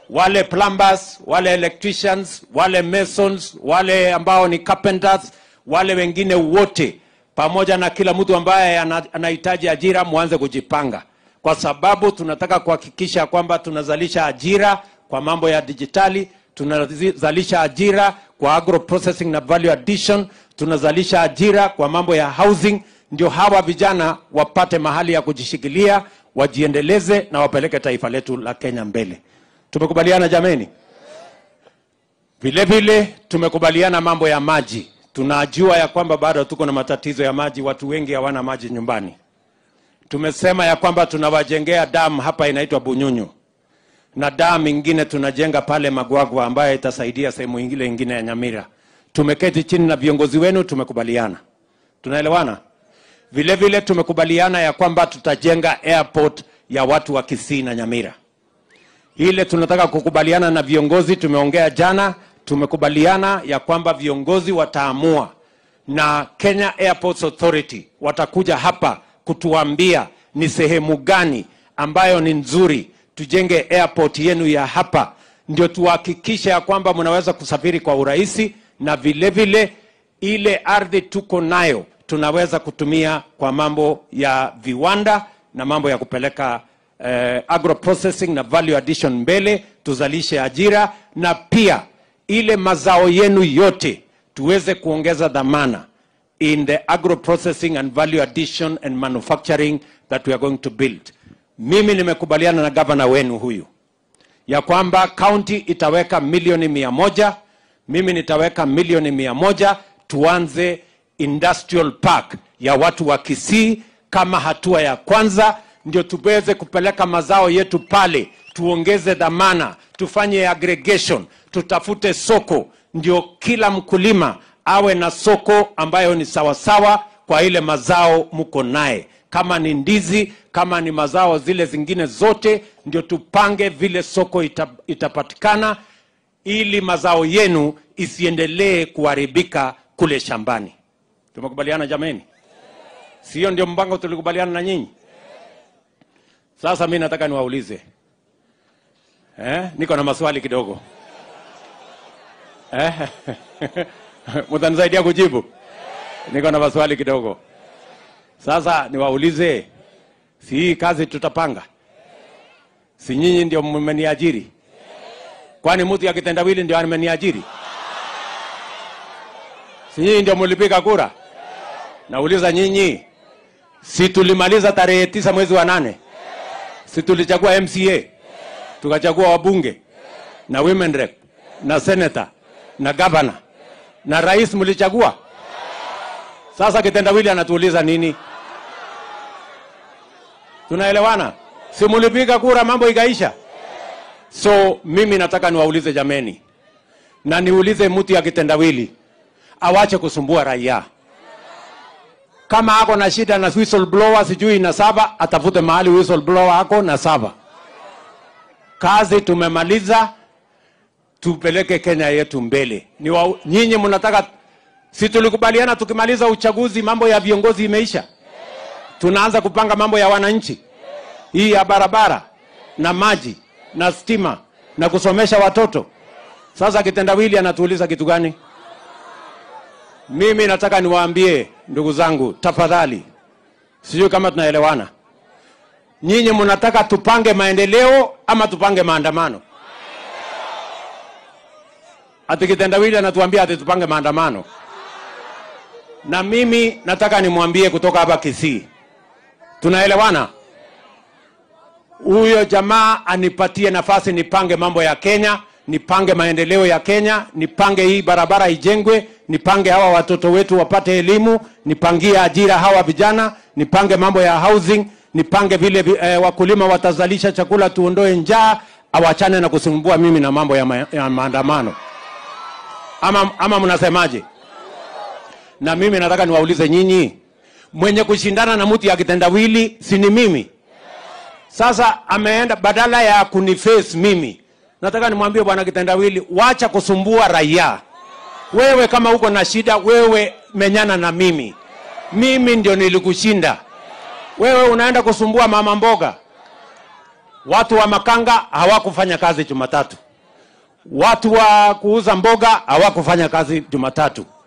wale plumbers, wale electricians, wale masons, wale ambao ni carpenters, wale wengine wote, pamoja na kila mtu ambaye ana- anahitaji ajira, mwanze kujipanga, kwa sababu tunataka kuhakikisha kwamba tunazalisha ajira kwa mambo ya dijitali, tunazalisha ajira kwa agro processing na value addition, tunazalisha ajira kwa mambo ya housing, ndio hawa vijana wapate mahali ya kujishikilia, wajiendeleze na wapeleke taifa letu la Kenya mbele. Tumekubaliana jameni? Vile vile tumekubaliana mambo ya maji. Tunajua ya kwamba bado tuko na matatizo ya maji, watu wengi hawana maji nyumbani. Tumesema ya kwamba tunawajengea damu hapa inaitwa Bunyunyu na damu ingine tunajenga pale Magwagwa ambayo itasaidia sehemu ingine ingine ya Nyamira. Tumeketi chini na viongozi wenu, tumekubaliana. Tunaelewana? Vile vile tumekubaliana ya kwamba tutajenga airport ya watu wa Kisii na Nyamira. Ile tunataka kukubaliana na viongozi, tumeongea jana, tumekubaliana ya kwamba viongozi wataamua na Kenya Airports Authority watakuja hapa kutuambia ni sehemu gani ambayo ni nzuri tujenge airport yenu ya hapa, ndio tuhakikishe ya kwamba mnaweza kusafiri kwa urahisi, na vile vile ile ardhi tuko nayo tunaweza kutumia kwa mambo ya viwanda na mambo ya kupeleka eh, agro processing na value addition mbele, tuzalishe ajira na pia ile mazao yenu yote tuweze kuongeza dhamana in the agro processing and value addition and manufacturing that we are going to build. Mimi nimekubaliana na gavana wenu huyu ya kwamba kaunti itaweka milioni mia moja mimi nitaweka milioni mia moja tuanze industrial park ya watu wa Kisii kama hatua ya kwanza, ndio tuweze kupeleka mazao yetu pale, tuongeze dhamana, tufanye aggregation, tutafute soko, ndio kila mkulima awe na soko ambayo ni sawasawa kwa ile mazao mko naye kama ni ndizi, kama ni mazao zile zingine zote, ndio tupange vile soko ita, itapatikana ili mazao yenu isiendelee kuharibika kule shambani. Tumekubaliana jameni? Sio ndio mpango tulikubaliana na nyinyi? Sasa mi nataka niwaulize eh, niko na maswali kidogo eh? mtanisaidia kujibu? Niko na maswali kidogo. Sasa niwaulize, si hii kazi tutapanga? Si nyinyi ndio mmeniajiri? Kwani mtu ya kitendawili ndio ameniajiri? Si nyinyi ndio mlipiga kura? Nauliza nyinyi, si tulimaliza tarehe tisa mwezi wa nane? Si tulichagua MCA, tukachagua wabunge na women rep na senator na governor na rais, mlichagua? Sasa kitendawili anatuuliza nini? Tunaelewana? Si mlipiga kura, mambo ikaisha? So mimi nataka niwaulize jameni, na niulize mtu ya kitendawili awache kusumbua raia. Kama ako na shida na whistleblower sijui na saba, atafute mahali whistleblower ako na saba. Kazi tumemaliza, tupeleke Kenya yetu mbele. Ni wa, nyinyi mnataka, si tulikubaliana tukimaliza uchaguzi mambo ya viongozi imeisha, tunaanza kupanga mambo ya wananchi, hii ya barabara na maji na stima na kusomesha watoto. Sasa kitendawili anatuuliza kitu gani? Mimi nataka niwaambie ndugu zangu, tafadhali, sijui kama tunaelewana. Nyinyi mnataka tupange maendeleo ama tupange maandamano? Ati kitendawili anatuambia ati tupange maandamano, na mimi nataka nimwambie kutoka hapa Kisii, tunaelewana? Huyo jamaa anipatie nafasi nipange mambo ya Kenya, nipange maendeleo ya Kenya, nipange hii barabara ijengwe, nipange hawa watoto wetu wapate elimu, nipangie ajira hawa vijana, nipange mambo ya housing, nipange vile eh, wakulima watazalisha chakula, tuondoe njaa, awachane na kusumbua mimi na mambo ya, ma ya maandamano. Ama, ama mnasemaje? Na mimi nataka niwaulize nyinyi, mwenye kushindana na mtu ya kitendawili si ni mimi? Sasa ameenda badala ya kuniface mimi, nataka nimwambie bwana kitendawili, wacha kusumbua raia. Wewe kama uko na shida, wewe menyana na mimi, mimi ndio nilikushinda. Wewe unaenda kusumbua mama mboga watu wa makanga hawakufanya kazi Jumatatu, watu wa kuuza mboga hawakufanya kazi Jumatatu,